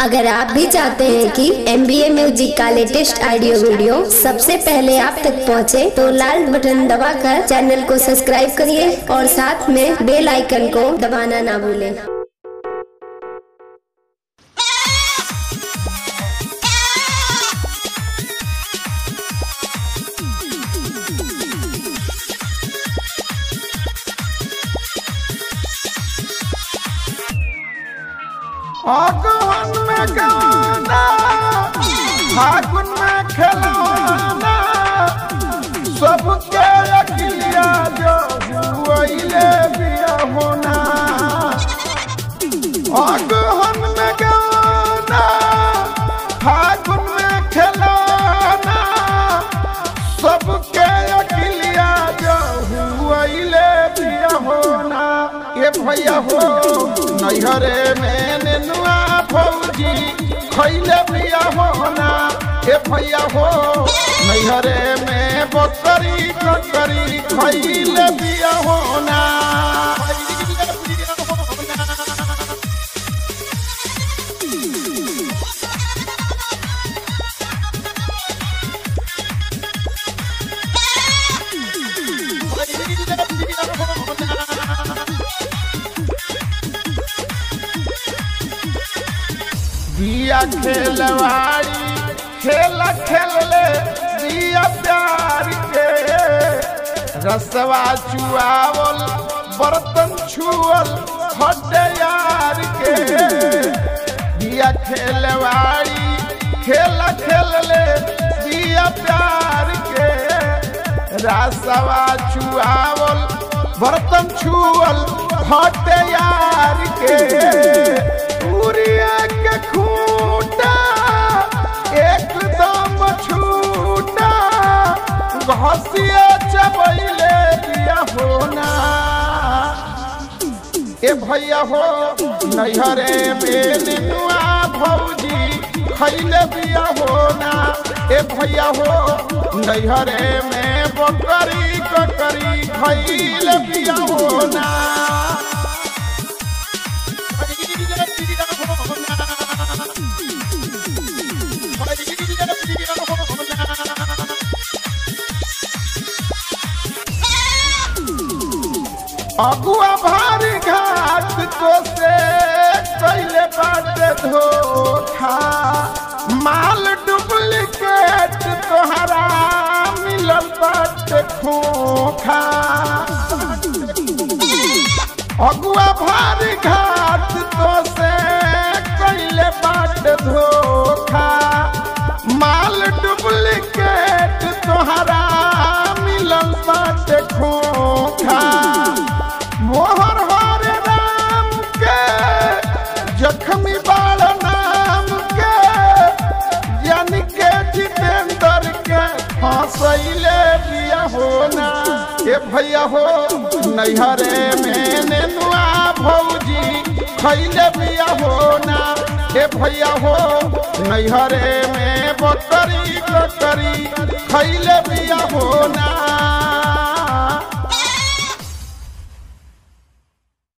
अगर आप भी चाहते हैं कि एम बी ए म्यूजिक का लेटेस्ट ऑडियो वीडियो सबसे पहले आप तक पहुंचे, तो लाल बटन दबाकर चैनल को सब्सक्राइब करिए और साथ में बेल आइकन को दबाना ना भूलें आगन में गाना फागुन में खिलौना सबके अकिलिया जो हुआइले बिया होना आगन में गाना फागुन में खिलौना सबके अकिलिया जो हुआइले बिया होना ये भैया हो नैहरे में नेनुआ फौजी खैले बिया होना ये भैया हो नैहरे में बकरी ककरी खैले बिया होना दिया खेलवाड़ी खेल खेल ले दिया प्यार के रसवा चुआवल बर्तन छुअल हड्डे यार के दिया खेलवाड़ी खेल खेल ले दिया प्यार के रसवा चुआवल बर्तन छुअल हड्डे यार के उरिया के खूटा एकदम छूटा घसिया चबैले दिया होना ए भैया हो नैहरे में निनुआ भौजी खैले बिया होना ए भैया हो नैहरे में बकरी ककरी खैले बिया होना अगुआ भारी घाट तो से कैले बाट धोखा माल डुप्लीकेट तोहरा मिलल बाट खोखा अगुआ भारी घाट तो से कैले बाट धोखा माल डुप्लीकेट तोहरा मिलल बाट खोखा मोहर हर राम के जखमी बाल नाम के जन के जितेंद्र के फंसैले बिया होना ए भैया हो नैहरे में नेनुआ भौजी खैले बिया होना ए भैया हो नैहरे में बकरी ककरी खैले बिया होना